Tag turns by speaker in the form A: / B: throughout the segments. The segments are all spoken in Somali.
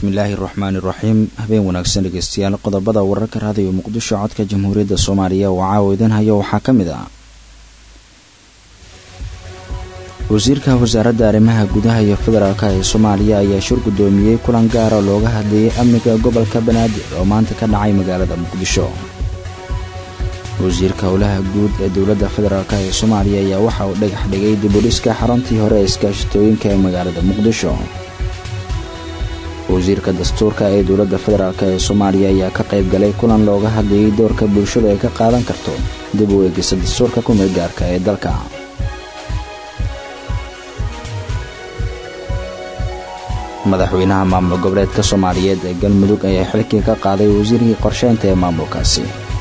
A: bismillaahi raxmaani raxiim habeen wanaagsan dhegeystayaal qodobada wararka raadiyo muqdisho codka jamhuuriyadda soomaaliya oo caawa idin hayo waxaa ka mid ah wasiirka wasaaradda arrimaha gudaha iyo federaalka ee soomaaliya ayaa shir guddoomiyey kulan gaara looga hadlayay amniga gobolka banaadir oo maanta ka dhacay magaalada muqdisho wasiirka howlaha guud ee dowladda federaalk ee soomaaliya ayaa waxa uu dhagax dhigay dibudhiska xaruntii hore ee iskaashitooyinka ee magaalada muqdisho wasiirka dastuurka ee dowladda federaalk ee soomaaliya ayaa ka qayb galay kulan looga hadlayay doorka bulshadu ay ka qaadan karto dib u eegisa dastuurka kumeel gaarka ee dalka madaxweynaha maamul goboleedka soomaaliyeed ee galmudug ayaa xilkii ka qaaday wasiirkii qorsheynta ee maamulkaasi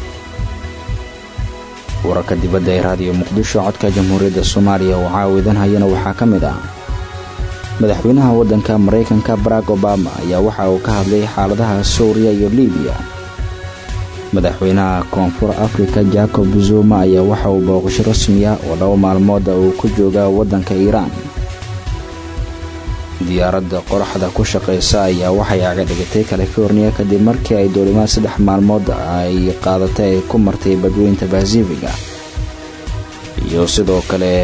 A: wararka dibadda ee raadiyo muqdisho codka jamhuuriyadda soomaaliya oo caawidan hayana waxaa ka mid ah madaxweynaha waddanka maraykanka barack obama ayaa waxa uu ka hadlay xaaladaha suuriya iyo libiya madaxweynaha koonfur afrika jacob zuma ayaa waxa uu booqasho rasmi ah oo laba maalmooda uu ku jooga waddanka iiraan diyaaradda qoraxda ku shaqaysa ayaa waxay aga dhigatay californiya kadib markii ay duulimaad saddex maalmood ay qaadatay ay ku martay badweynta basifiga iyo sidoo kale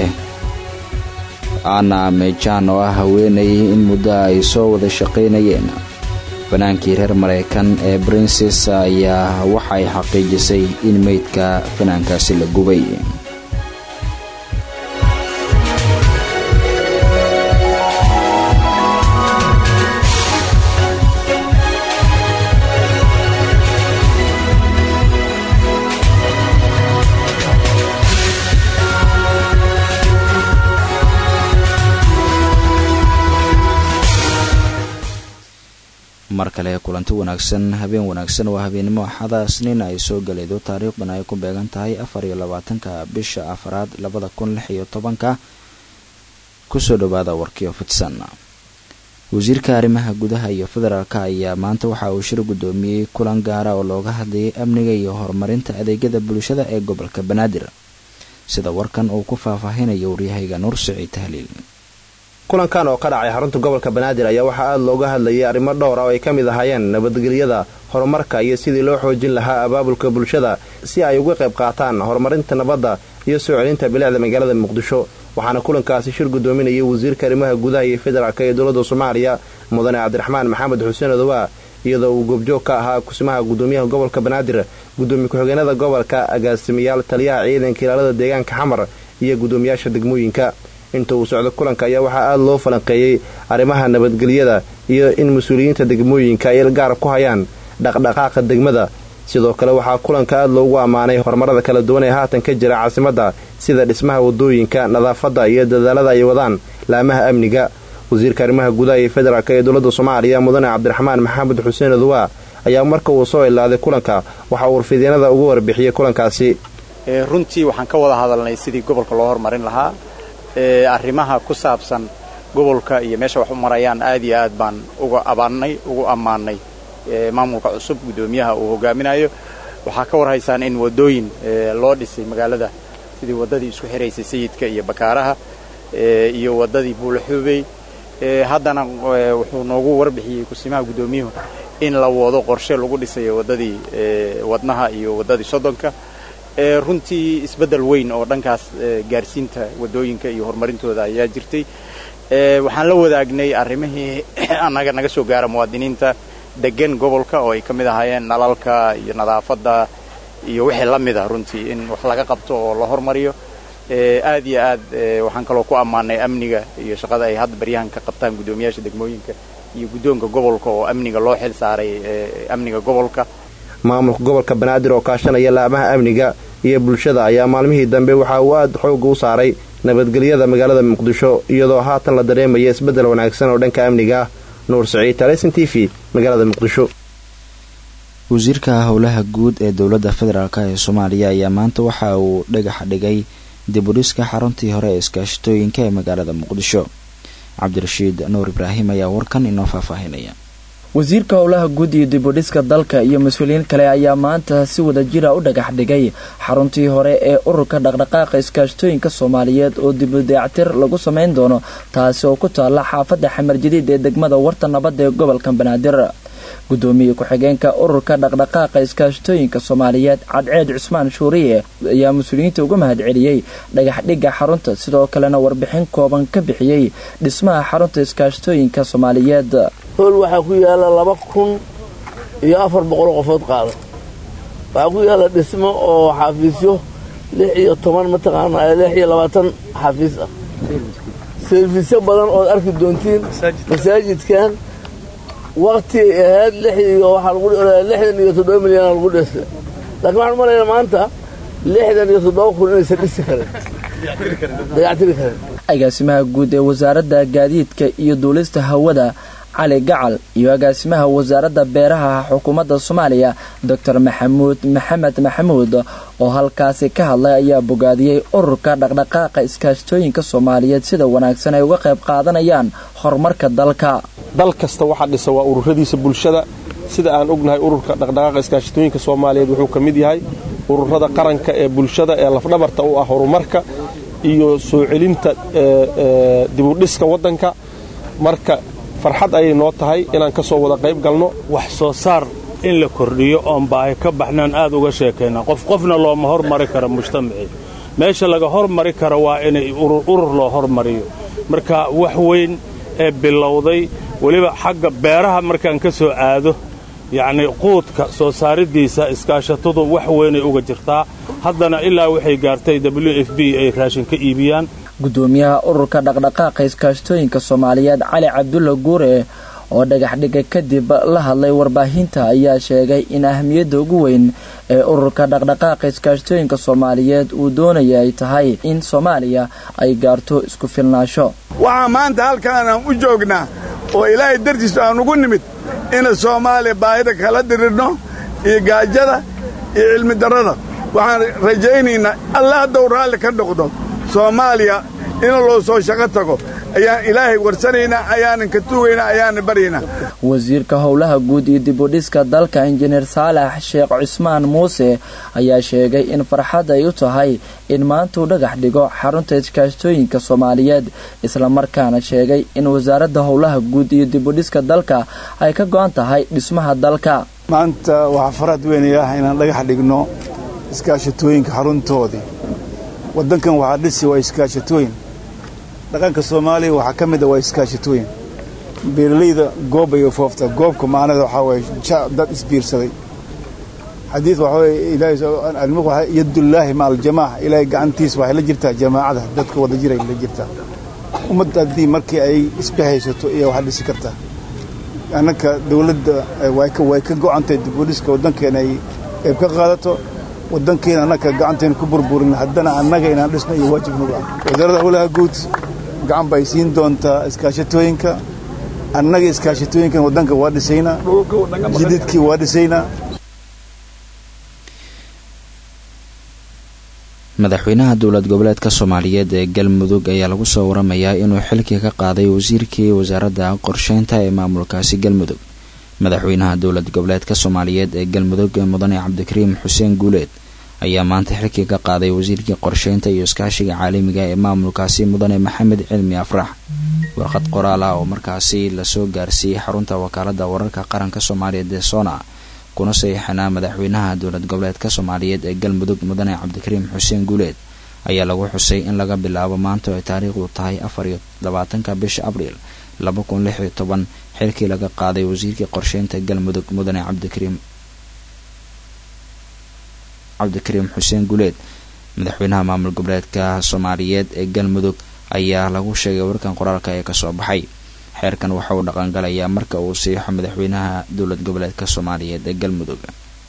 A: ana mejan oo ah haweenay in muddo ay soo wada shaqaynayeen fanaankii reer maraykan ee brinces ayaa waxay xaqiijisay in meydka fanaankaasi la gubay mar kale kulanti wanaagsan habeen wanaagsan waa habeennimo axada isniin ay soo galaydo taariikhdan ay ku beegan tahay afar iyo labaatanka bisha afaraad labada kun lix iyo tobanka kusoo dhowaada warkiyo fidsan wasiirka arrimaha gudaha iyo federaalka ayaa maanta waxa uu shir guddoomiyey kulan gaara oo looga hadlayay amniga iyo horumarinta adeegyada bulshada ee gobolka banaadir sida warkan uu ku faahfaahinayo waryahayga nuur siciid tahliil
B: kulankan oo ka dhacay xarunta gobolka banaadir ayaa waxaa aada looga hadlayay arrimo dhowr ah oo ay ka mid ahaayeen nabadgelyada horumarka iyo sidii loo xoojin lahaa abaabulka bulshada si ay uga qayb qaataan horumarinta nabadda iyo soo celinta bilicda magaalada muqdisho waxaana kulankaasi shir guddoominayay wasiirka arrimaha gudaha iyo federaalk ee dowladda soomaaliya mudane cabdiraxmaan maxamed xuseen odowaa iyadoo uu goobjoog ka ahaa kusimaha guddoomiyaha gobolka banaadir guddoomiye ku-xigeenada gobolka agaasimayaal taliyaha ciidanka ilaalada deegaanka xamar iyo guddoomiyaasha degmooyinka inta uu socdo kulanka ayaa waxaa aada loo falanqeeyey arrimaha nabadgelyada iyo in mas-uuliyiinta degmooyinka ay gaar ku hayaan dhaqdhaqaaqa degmada sidoo kale waxaa kulanka aada loogu ammaanay horumarada kala duwan ee haatan ka jira caasimadda sida dhismaha wadooyinka nadaafadda iyo dadaalada ay wadaan laamaha amniga wasiirka arrimaha gudaha iyo federaalk ee dowladda soomaaliya mudane cabdiraxmaan maxamed xuseen odowaa ayaa marka uu soo ilaaday kulanka waxa uu warfideenada ugu warbixiyey kulankaasi
C: runtii waxaan ka wada hadalnay sidii gobolka loo horumarin lahaa arrimaha ku saabsan gobolka iyo meesha wax u marayaan aad iyo aad baan uga abaannay ugu ammaannay maamulka cusub guddoomiyaha uu hogaaminayo waxaa ka warhaysaan in waddooyin loo dhisay magaalada sidii waddadii isku xiraysay sayidka iyo bakaaraha iyo waddadii buulaxuubey haddana wuxuu noogu warbixiyey kusimaha guddoomiyuhu in la wado qorshe lagu dhisayo waddadii wadnaha iyo waddadii soddonka runtii isbeddel weyn oo dhankaas gaarsiinta waddooyinka iyo horumarintooda ayaa jirtay waxaan la wadaagnay arrimihii annaga naga soo gaara muwaadiniinta degan gobolka oo ay ka mid ahaayeen nalalka iyo nadaafadda iyo wixii la mid ah runtii in wax laga qabto oo la hormariyo aad iyo aad waxaan kaloo ku ammaanay amniga iyo shaqada ay hadda baryahan ka qabtaan guddoomiyaasha degmooyinka iyo guddoonka gobolka oo amniga loo xil saaray amniga gobolka
B: maamulka gobolka banaadir oo kaashanaya laamaha amniga iyo bulshada ayaa maalmihii dambe waxa uu aada xoogga u saaray nabadgelyada magaalada muqdisho iyadoo haatan la dareemaya isbeddel wanaagsan oo dhanka amniga ah nuur saciid taleson t v magaalada muqdisho
A: wasiirka howlaha guud ee dowladda federaalk ee soomaaliya ayaa maanta waxa uu dhagax dhigay dibudhiska xaruntii hore ee iskaashitooyinka ee magaalada muqdisho cabdirashiid nuur ibraahim ayaa warkan inoo faahfaahinaya
D: wasiirka howlaha guud iyo dibudhiska dalka iyo mas-uuliyiin kale ayaa maanta si wada jira u dhagax dhigay xaruntii hore ee ururka dhaqdhaqaaqa iskaashtooyinka soomaaliyeed oo dibudayactir lagu samayn doono taasi oo ku taalla xaafadda xamar jadiid ee degmada warta nabadda ee gobolka banaadir gudoomiye ku-xigeenka ururka dhaqdhaqaaqa iskaashtooyinka soomaaliyeed cadceed cusmaan shuuriye ayaa mas-uuliyiinta uga mahad celiyey dhagaxdhigga xarunta sidoo kalena warbixin kooban ka bixiyey dhismaha xarunta iskaashtooyinka soomaaliyeed
E: hool waxaa ku yaalla laba kun iyo afar boqol qofood qaada waxaa ku yaalla dhismo oo xafiisyo lix iyo toban mataqaana lix iyo labaatan xafiis ah serfisyo badan ood arki doontiin masaajidkan wakti ahayd lix iyo waxaa lagu lixdan iyo toddoba milyan lagu dhistay laakiin waxaan umalaynaa maanta lixdan iyo toddoba kun inaysan dhisi karin dayactiri karin
D: agaasimaha guud ee wasaaradda gaadiidka iyo duulista hawada cali gacal iyo agaasimaha wasaaradda beeraha xukuumadda soomaaliya doctor maxamuud maxamed maxamuud oo halkaasi ka hadlay ayaa bogaadiyey ururka dhaqdhaqaaqa iskaashtooyinka soomaaliyeed sida wanaagsan ay uga qayb qaadanayaan horumarka dalka
F: dal kasta waxaa dhisa waa ururadiisa bulshada sida aan ognahay ururka dhaqdhaqaaqa iskaashatooyinka soomaaliyeed wuxuu ka mid yahay ururada qaranka ee bulshada ee lafdhabarta u ah horumarka iyo soo celinta dibudhiska waddanka marka farxad ayay noo tahay inaan ka soo wada qayb galno
G: wax soo saar in la kordhiyo oon baahi ka baxnaan aad uga sheekaynaa qof qofna looma hormari karo mujtamacii meesha laga hormari karo waa inay urur loo hormariyo marka wax weyn ee bilowday weliba xagga beeraha markaan ka soo aado yacnii quudka soo saariddiisa iskaashatadu wax weynay uga jirtaa haddana ilaa waxay gaartay w f b ay raashin ka iibiyaan
D: gudoomiyaha ururka dhaqdhaqaaqa iskaashtooyinka soomaaliyeed cali cabdulla guure oo dhagaxdhiga kadib la hadlay warbaahinta ayaa sheegay in ahamiyadda ugu weyn ee ururka dhaqdhaqaaqa iskaashtooyinka soomaaliyeed uu doonaya ay tahay in soomaaliya ay gaarto isku filnaasho
H: waxaa maanta halkaanaan u joognaa oo ilaahay dartiisu aan ugu nimid ina soomaaliya baahida kala dirirno iyo gaajada iyo cilmi darrada waxaan rajaynaynaa alla haddou raalli ka noqdo soomaaliya in loo soo shaqo tago ayaan ilaahay warsanaynaa ayaanan ka tuugaynaa ayaanan baryaynaa
D: wasiirka howlaha guud iyo dibudhiska dalka injineer saalax sheekh cusmaan muuse ayaa sheegay in farxad ay u tahay in maanta uu dhagax dhigo xarunta iskaashtooyinka soomaaliyeed islamarkaana sheegay in wasaaradda howlaha guud iyo dibudhiska dalka ay ka go'an tahay dhismaha dalka
I: maanta waxaa farad weynay ah inaan dhagax dhigno iskaashatooyinka xaruntoodii waddankan waxaa dhisi waa iskaashatooyin dhaqanka soomaaliya waxaa ka mid a waa iskaashatooyin beeralayda goob ay foofta goobka macnada waxaa waye dad isbiirsaday xadiid waxaa waye ilaahay yadullaahi maca aljamaaca ilaahay gacantiisa waxay la jirtaa jamaacada dadka wada jiray la jirtaa ummadda haddii markii ay isbahaysato iyo waxaa dhisi kartaa annaka dawladda way ka go'antay dibudhiska waddankeena ay qayb ka qaadato waddankeena annaka gacanteena ku burburin haddana annaga inaan dhisno iyo waajib nagu ah wasaaradda howlaha guud gacan bay siin doontaa iskaashatooyinka annaga iskaashatooyinkan waddanka waa dhisaynaa jididkii waa dhisaynaa
A: madaxweynaha dowlad goboleedka soomaaliyeed ee galmudug ayaa lagu soo waramayaa inuu xilkii ka qaaday wasiirkii wasaaradda qorsheynta ee maamulkaasi galmudug madaxweynaha dowlad goboleedka soomaaliyeed ee galmudug mudane cabdikariim xuseen guuleed ayaa maanta xilkii ka qaaday wasiirkii qorsheynta iyo iskaashiga caalamiga ee maamulkaasi mudane maxamed cilmi afrax warqad qoraal ah oo markaasi lasoo gaarsiiyey xarunta wakaalada wararka qaranka soomaaliyeed ee sona kuna saxiixanaa madaxweynaha dowlad goboleedka soomaaliyeed ee galmudug mudane cabdikariim xuseen guuleed ayaa lagu xusay in laga bilaabo maanta ay taariikhdu tahay afar iyo labaatanka bisha abriil laba kun lix iyo toban xilkii laga qaaday wasiirkii qorsheynta galmudug mudane cabdikariim cabdikariim xuseen guuleed madaxweynaha maamul goboleedka soomaaliyeed ee galmudug ayaa lagu sheegay warkan qoraalka ee kasoo baxay xeerkan waxa uu dhaqangalayaa marka uu siixo madaxweynaha dowlad goboleedka soomaaliyeed ee galmudug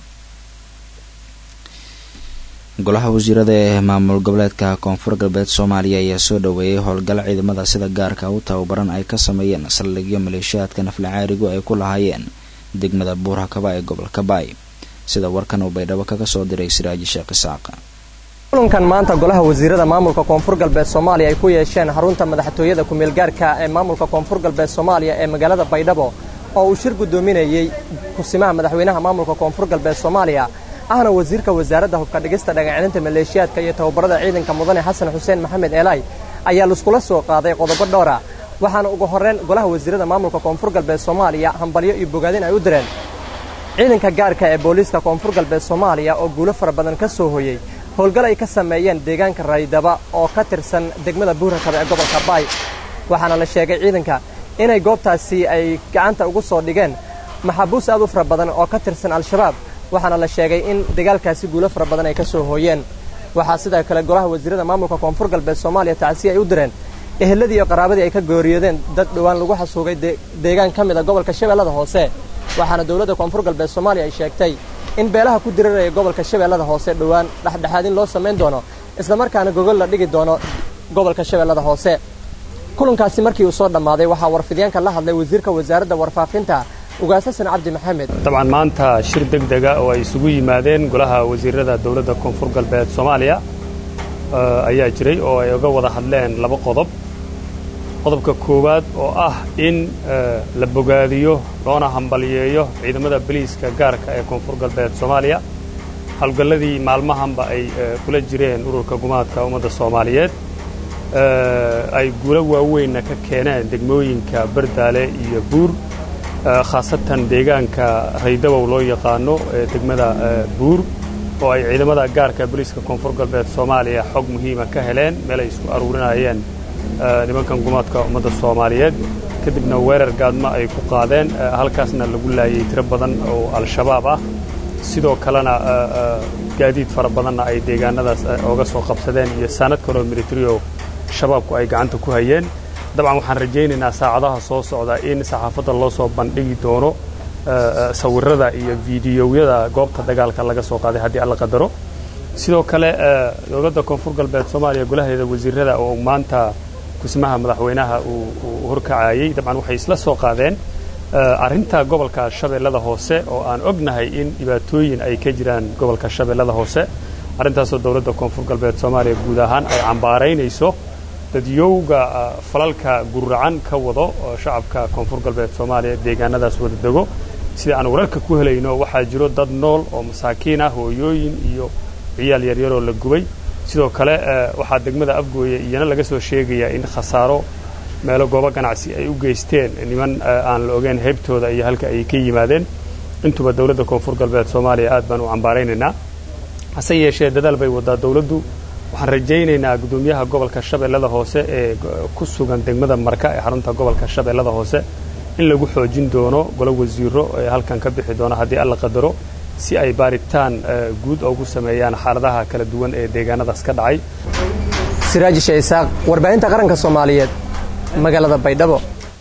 A: golaha wasiirada ee maamul goboleedka koonfur galbeed soomaaliya ayaa soo dhaweeyay howlgal ciidamada sida gaarka u tababaran ay ka sameeyeen saldhigyo maleeshiyaadka naflacaarigu ay ku lahaayeen degmada buurhakaba ee gobolka baay sida warkan uu baydhabo kaga soo diray siraaji sheekh isaaq
J: kulankan maanta golaha wasiirada maamulka koonfur galbeed soomaaliya ay ku yeesheen xarunta madaxtooyada kumeelgaarka ee maamulka koonfur galbeed soomaaliya ee magaalada baydhabo oo uu shir guddoominayey kusimaha madaxweynaha maamulka koonfur galbeed soomaaliya ahna wasiirka wasaaradda hubka dhigista dhagacelinta maleeshiyaadka iyo tababarada ciidanka mudane xasan xuseen maxamed eelaay ayaa laiskula soo qaaday qodobo dhowra waxaana ugu horrayn golaha wasiirada maamulka koonfur galbeed soomaaliya hambalyo iyo bogaadin ay u direen ciidanka gaarka ee booliiska koonfur galbeed soomaaliya oo guulo fara badan ka soo hoyey howlgal ay ka sameeyeen deegaanka raydaba oo ka tirsan degmada buurakaba ee gobolka baay waxaana la sheegay ciidanka inay goobtaasi ay gacanta ugu soo dhigeen maxaabuus aad u fara badan oo ka tirsan al-shabaab waxaana la sheegay in dagaalkaasi guulo fara badan ay ka soo hooyeen waxaa sidoo kale golaha wasiirada maamulka koonfur galbeed soomaaliya tacsi ay u direen eheladii iyo qaraabadii ay ka gooriyoodeen dad dhowaan lagu xasuugay deegaan ka mid a gobolka shabeellada hoose waxaana dowladda koonfur galbeed soomaaliya ay sheegtay in beelaha ku diriraya gobolka shabeellada hoose dhowaan dhexdhexaad in loo samayn doono islamarkaana gogol la dhigi doono gobolka shabeellada hoose kulankaasi markii uu soo dhammaaday waxaa warfidyaanka la hadlay wasiirka wasaaradda warfaafinta ugaas xasan cabdi maxamed
K: dabcan maanta shir deg dega oo ay isugu yimaadeen golaha wasiirada dowladda koonfur galbeed soomaaliya ayaa jiray oo ay uga wada hadleen laba qodob qodobka koowaad oo ah in la bogaadiyo loona hambaliyeeyo ciidamada boliiska gaarka ee koonfur galbeed soomaaliya howlgalladii maalmahanba ay kula jireen ururka gumaadka ummadda soomaaliyeed ay guulo waaweynna ka keeneen degmooyinka bardaale iyo buur khaasatan deegaanka raydabow loo yaqaano ee degmada buur oo ay ciidamada gaarka boliiska koonfur galbeed soomaaliya xog muhiima ka heleen meel ay isku aruurinayeen nimankan gumaadka ummadda soomaaliyeed kadibna weerar gaadmo ay ku qaadeen halkaasna lagu laayay tiro badan oo al-shabaab ah sidoo kalena gaadiid fara badanna ay deegaanadaas ooga soo qabsadeen iyo saanad kaloo militario shabaabku ay gacanta ku hayeen dabcan waxaan rajaynaynaa saacadaha soo socda in saxaafadda loo soo bandhigi doono sawirrada iyo fiidiyowyada goobta dagaalka laga soo qaaday haddii alla qadaro sidoo kale dowladda koonfur galbeed soomaaliya golaheeda wasiirada oo maanta kusmaha madaxweynaha uu horkacayey dabcan waxay isla soo qaadeen arrinta gobolka shabeellada hoose oo aan ognahay in dhibaatooyin ay ka jiraan gobolka shabeellada hoose arrintaasoo dowladda koonfur galbeed soomaaliya guud ahaan ay cambaaraynayso dadyowga falalka guracan ka wado oo shacabka koonfur galbeed soomaaliya deegaanadaas wada dego sida aan wararka ku helayno waxaa jiro dad nool oo masaakiin ah hooyooyin iyo ciyaal yaryaroo la gubay sidoo kale waxaa degmada afgooya iyana laga soo sheegayaa in khasaaro meelo goobo ganacsi ay u geysteen niman aan la ogeyn heybtooda iyo halka ay ka yimaadeen intuba dowladda koonfur galbeed soomaaliya aad baan u cambaaraynaynaa hase yeeshee dadaal bay wadaa dowladdu waxaan rajaynaynaa guddoomiyaha gobolka shabeellada hoose ee ku sugan degmada marka ee xarunta gobolka shabeellada hoose in lagu xoojin doono golo wasiiro ee halkan ka bixi doono haddii alla qadaro si ay baaritaan guud ugu sameeyaan xaaladaha kala duwan ee deegaanadaas ka dhacay
J: siraaji shaisaaq warbaahinta qaranka soomaaliyeed magaalada baydhabo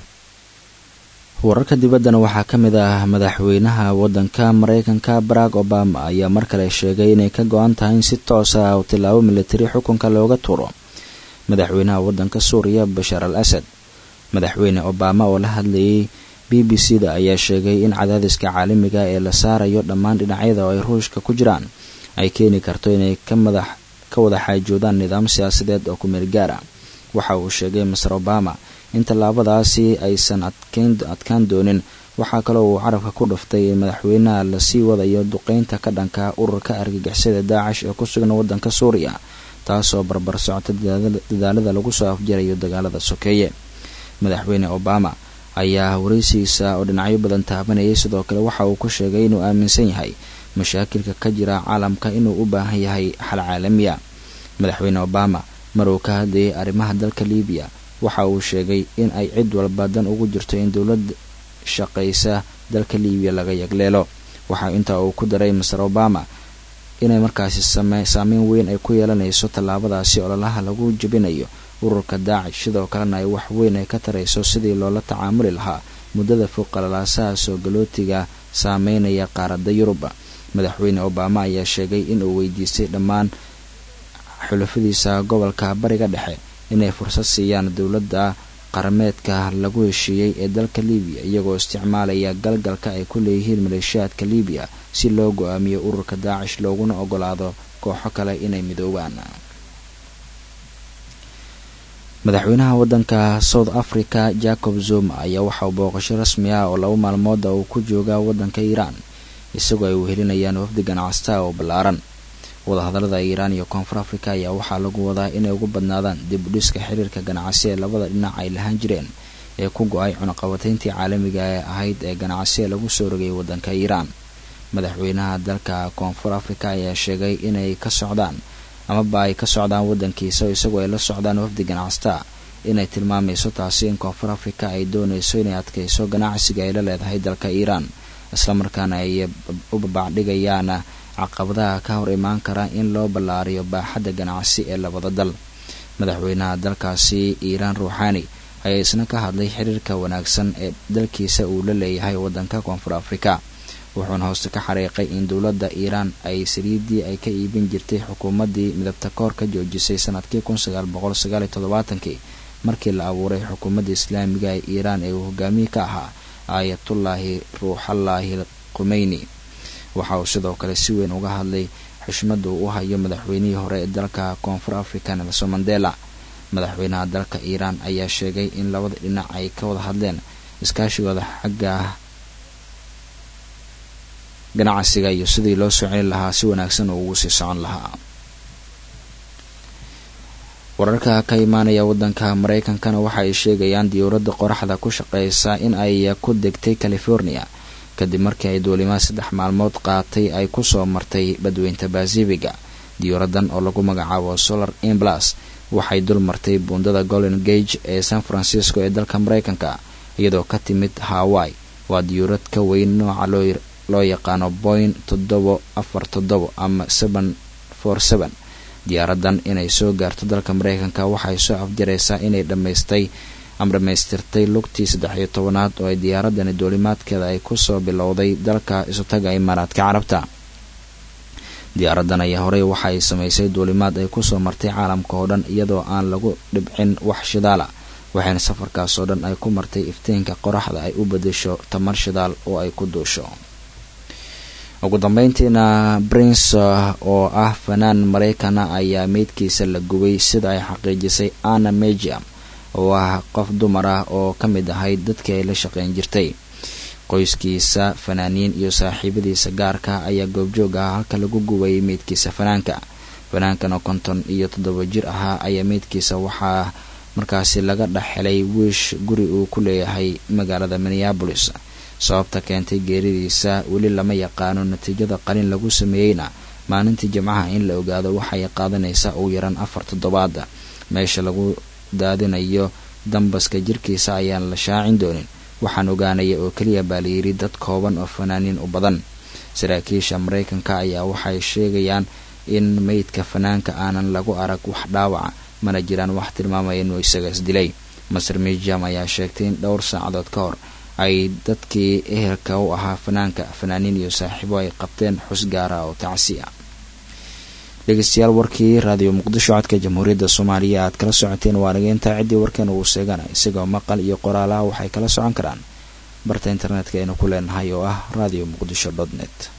A: wararka dibaddana waxaa ka mid ah madaxweynaha waddanka maraykanka barack obama ayaa mar kale sheegay inay ka go-an tahay in si toos ah uu tilaabo militari xukunka looga tuuro madaxweynaha waddanka suuriya bashaar al asad madaxweyne obama oo la hadlayay b b c da ayaa sheegay in cadaadiska caalamiga ee la saarayo dhammaan dhinacyada oo ay ruushka ku jiraan ay keeni karto inay ka madax ka wada xaajoodaan nidaam siyaasadeed oo kumeel gaara waxa uu sheegay master obama in tallaabadaasi aysan adkaan doonin waxaa kaloo uu carabka ku dhuftay in madaxweynaha lasii wadayo duqeynta ka dhanka ururka argagixisada daacish ee ku sugan waddanka suuriya taasoo barbar socota dadaalada lagu soo afjarayo dagaalada sokeeye madaxweyne obama ayaa waraysigiisa oo dhinacyo badan taabanayay sidoo kale waxa uu ku sheegay inuu aaminsan yahay mashaakilka ka jira caalamka inuu u baahan yahay xal caalamiya madaxweyne obama mar uu ka hadlayay arrimaha dalka libiya waxa uu sheegay in ay cid walba dan ugu jirto in dowlad shaqaysa dalka libiya laga yagleelo waxaa intaa uu ku daray master obama inay markaasi saameyn weyn ay ku yeelanayso tallaabadaasi ololaha lagu jebinayo ururka daacish sidoo kalena ay wax weyn ay ka tarayso sidii loola tacaamuli lahaa muddada fog qalalaasaha soo galootiga saameynaya qaaradda yuruba madaxweyne obama ayaa sheegay inuu weydiistay dhammaan xulafadiisa gobolka bariga dhexe inay fursad siiyaan dowladda qarameedka lagu heshiiyey ee dalka libiya iyagoo isticmaalaya galgalka ay ku leeyihiin maleeshiyaadka libiya si loo go-aamiyo ururka daacish looguna ogolaado kooxo kale inay midoobaan madaxweynaha waddanka south africa jacob zuma ayaa waxa uu booqasho rasmi ah oo laba maalmooda uu ku joogaa waddanka iiraan isagoo ay wehelinayaan wafdi ganacsata oo ballaaran wadahadallada iiraan iyo koonfur africa ayaa waxaa lagu wadaa inay ugu badnaadaan dib u dhiska xiriirka ganacsi ee labada dhinac ay lahaan jireen ee ku go-ay cunaqabatayntii caalamiga ee ahayd ee ganacsi ee lagu soo rogay waddanka iiraan madaxweynaha dalka koonfur africa ayaa sheegay inay ka socdaan amaba ay ka socdaan waddankiisa isagoo ay la socdaan wafdi ganacsata inay tilmaamayso taasi in koonfur africa ay doonayso inay adkayso ganacsiga ay la leedahay dalka iiraan islamarkaana ay u babacdhigayaan caqabadaha ka hor imaan kara in loo ballaariyo baaxadda ganacsi ee labada dal madaxweynaha dalkaasi iiraan ruuxaani ayaa isna ka hadlay xiriirka wanaagsan ee dalkiisa uu la leeyahay waddanka koonfur africa wuxuuna hooste ka xariiqay in dowladda iiraan ay saliidii ay ka iibin jirtay xukuumaddii midabta koor ka joojisay sanadkii kun sagaal boqol sagaal iyo toddobaatankii markii la abuuray xukuumadda islaamiga ee iiraan ee uu hogaamiye ka ahaa aayatullaahi ruuxallaahi khumeyni waxa uu sidoo kale si weyn uga hadlay xushmadda uu u hayo madaxweynihii hore ee dalka koonfur africa nelson mandela madaxweynaha dalka iiraan ayaa sheegay in labada dhinac ay ka wada hadleen iskaashigooda xagga ganacsiga iyo sidii loo soo celin lahaa si wanaagsan uu ugu sii socon lahaa wararka ka imaanaya waddanka maraykankana waxa ay sheegayaan diyuuradda qoraxda ku shaqeysa in ay ku degtay california kadib markii ay duulimaad saddex maalmood qaatay ay kusoo martay badweynta basifiga diyuuraddan oo lagu magacaabo solar imblas waxay dul martay buundada golden gage ee san francisco ee dalka maraykanka iyadoo ka timid hawaii waa diyuurad ka weyn nooca loo yaqaano boin toddobo afar toddobo ama seven for seven diyaaradan inay soo gaarto dalka maraykanka waxay soo afjaraysaa inay dhammaystay ama dhammaystirtay lugtii saddex iyo tobanaad oo ay diyaaradani duulimaadkeeda ay kusoo bilowday dalka isutaga imaaraadka carabta diyaaradan ayaa horey waxa ay samaysay duulimaad ay kusoo martay caalamka oo dhan iyadoo aan lagu dhibcin wax shidaala waxayna safarkaas oo dhan ay ku martay iftiinka qoraxda ay u bedesho tamar shidaal oo ay ku duusho ugu dambeyntiina prince oo ah fanaan maraykana ayaa meydkiisa la gubay sida ay xaqiijisay anna mejiam oo ah qof dumar ah oo ka mid ahayd dadkii ay la shaqeyn jirtay qoyskiisa fanaaniin iyo saaxiibadiisa gaarka ayaa goobjoog ah halka lagu gubayay meydkiisa fanaanka fanaankan oo konton iyo toddoba jir ahaa ayaa meydkiisa waxaa markaasi laga dhex helay wiish guri uu ku leeyahay magaalada minneabolis sababta keentay geeridiisa weli lama yaqaano natiijada qalin lagu sameeyeyna maalintii jimcaha in la ogaado waxay qaadanaysaa ugu yaran afar toddobaada meesha lagu daadinayo dambaska jirkiisa ayaan la shaacin doonin waxaan ogaanaya oo keliya baa layidhi dad kooban oo fanaaniin u badan saraakiisha maraykanka ayaa waxay sheegayaan in meydka fanaanka aanan lagu arag wax dhaawaca mana jiraan wax tilmaamaya inuu isaga isdilay maser mijam ayaa sheegtay in dhowr saacadood ka hor ay dadkii ehelka u ahaa fanaanka fanaaniin iyo saaxiibo ay qabteen xus gaara oo tacsi ah dhegeystayaal warkii raadiyo muqdisho codka jamhuuriyadda soomaaliya aad kala socoteen waa nageynta ciddii warkeena uu sheegana isagoo maqal iyo qoraalaha waxay kala socon karaan barta internetka aynu ku leenahay oo ah radio muqdisho dot net